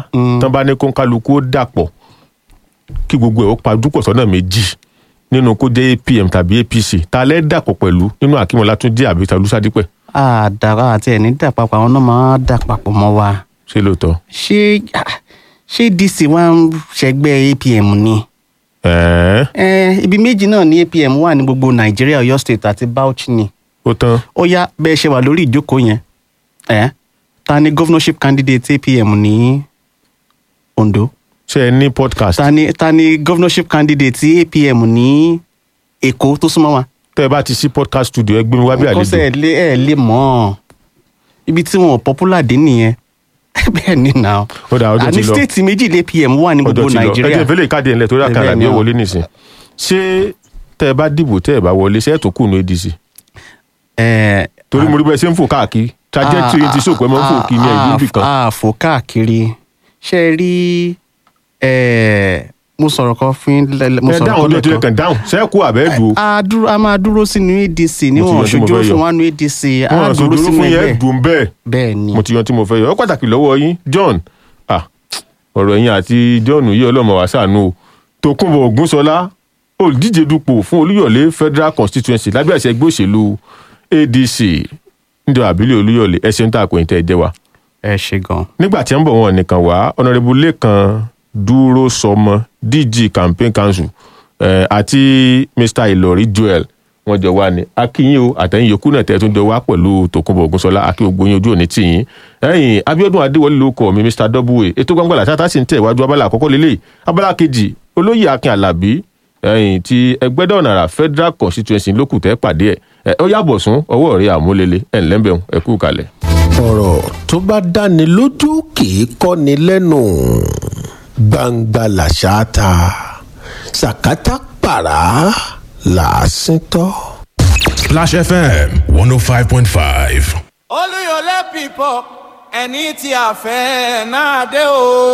tán bá ní kó ń kálukú ó dàpọ̀ kí gbogbo ẹ̀ ó pa dúpọ̀ sọ́nà méjì nínú kó jẹ́ apm tàbí apc ta lẹ́ dàpọ̀ pẹ̀lú nínú akínwó látúndí àbí talúsádípẹ̀ àdàrà àti ẹni dà papọ̀ àwọn náà máa dà papọ̀ mọ́ wa ṣé lóòótọ́. ṣé ṣé dc wa ń ṣẹgbẹ́ apm ni ẹ̀ẹ́n Eh, ibi méjì náà ní apm wà ní gbogbo nàìjíríà ọ̀yọ́ state àti bauchi ni ó tán ó yá bẹ́ẹ̀ ṣe wà lórí ìjókòó yẹn eh, ta ni governorship candidate apm ní ondo ṣé ẹ ní podcast ta ni ta ni governorship candidate tí apm ní èkó tó súnmọ́ wa. tẹ́ ẹ bá ti sí podcast studio ẹ gbé mi wá bí nǹkan sẹ́ àlejò ẹ̀ lé ẹ̀ lé mọ́ ọ́ ibi tí wọn ò popular dé nìyẹn bẹ́ẹ̀ ni na Ó dà, ọjọ́ ti àní lọ. state méjì lé apm wà ní ọjọ́ gbogbo ti lọ ẹ nàìjíríà jẹ́ ìfẹ́lẹ́ ìkádìí ẹ̀ ńlẹ̀ torí Bẹ́ẹ̀ àkàrà ni ní o. wọlé nìsín ṣé tẹ́ ẹ bá dìbò tẹ́ ẹ bá wọlé ṣé ẹ tó kùnú adc Eh, torí mo rí bẹ́ẹ̀ ṣe ń fò káàkiri trajectory ti sòkò ẹ máa ń fò kí ní ẹ̀yìn ibì kan àfò káàkiri ṣe é rí eh, mo sọ̀rọ̀ kan fún yín lẹ́lẹ́- mo ẹ sọ̀rọ̀ dáhùn kan ní ọjọ́ lẹ́ẹ̀kan. kan dáhùn ṣé ẹ kú àbẹ́ dùn a dúró a máa dúró sínú adc níwọ̀n yan tí mo ṣojú fẹ́ yọ. òṣùwọ̀n wánú adc a wọn dúró àṣojú sínú fún yẹn ẹgbẹ́ dùn bẹ́ẹ̀ bẹ́ẹ̀ ni mo ti yan tí mo fẹ́ yọ ọ pàtàkì lọ́wọ́ yín john ah ọ̀rọ̀ ẹ̀yin àti john yìí ọlọ́mọ wá ṣàánú o tòkunbọ̀ ògúnṣọlá olùdíje dupò fún olúyọ̀lé federal constituency lábẹ́ àṣẹ ẹgbẹ́ òṣèlú adc níjọ àbílẹ̀ olúyọ̀lé ẹ ṣeun tá a kò ní tẹ́ ẹ jẹ́ wa ẹ ṣe gan nígbà tí ń bọ̀ wọn nìkan wá ọ̀nàrẹ́bù lẹ́kan dúró sọmọ dg campaign council eh, àti mr ìlọrí joel wọn jọ wá ní akínyìn o àtẹ̀yìn yòókù náà tẹ̀ tún jọ wá pẹ̀lú tòkunbọ̀ ògúnṣọlá akí gbogbo yín ojú òní tìyín ẹ̀yìn abiodun adéwọlé ló kọ mi mr w ètò gbangba làtàtà sì ń tẹ̀ iwájú abala àkọ́kọ́ lélẹ̀ abala kejì olóyè akin alábí ẹ̀yìn ti ẹgbẹ́dọ̀nàrà federal constituency lókù tẹ́ pàdé ẹ̀ ẹ̀ ó yàbọ̀ sún ọwọ́ rẹ̀ àmúlélẹ̀ ẹ̀ ńlẹ́bẹ̀ẹ́ ẹ̀ kú kalẹ̀. ọ̀rọ̀ tó bá dáni lójú kì í kọ́ni lẹ́nu gbangba làṣà ta sàkátà pàrà làásìn tọ́. Splash FM 105.5. olùyọlé pípọ̀ ẹni tí a fẹ́ náà dé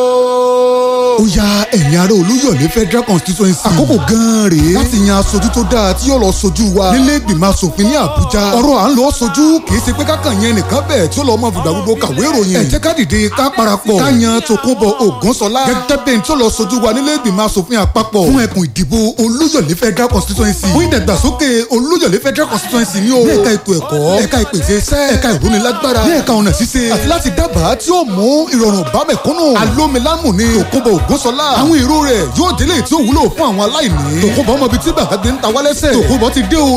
o. ó ya ẹ̀yin ará olúyọ̀lé federal constituency. àkókò gan-an rèé láti yan aṣojú tó dáa tí yóò lọ sojú wa nílé ìgbìmọ̀ asòfin ní àbújá. ọ̀rọ̀ à ń lọ sojú kì í ṣe pé kákan yẹn nìkan bẹ́ẹ̀ tí ó lọ mọ fìgbà gbogbo kàwé ìròyìn. ẹ jẹ́ ká dìde ká parapọ̀ ká yan tòkunbọ̀ ògúnṣọlá gẹ́gẹ́ bẹ́ẹ̀ tí ó lọ sojú wa nílé ìgbìmọ̀ asòfin àpapọ̀ fún ẹkùn ìdìbò olúyọ̀lé federal constituency fún ìdàgbàsókè olúyọ̀lé federal constituency ní o. ní ẹ̀ka ètò ẹ̀kọ́ ẹ̀ka ìpèsè iṣẹ́ ẹ̀ka ìrónilágbára ní ẹ̀ka ọ̀nà ṣíṣe àti láti dábàá tí ó mú ìrọ̀rùn bá mẹ̀kúnnù. alómilámù ni tòkunbọ̀ ògúnṣọlá àwọn èrò rẹ̀ yóò délé tí ó wúlò fún àwọn aláìní. tòkunbọ̀ ọmọ ibi tí bàbá gbé ń ta wálẹ́sẹ̀. tòkunbọ̀ ti dé o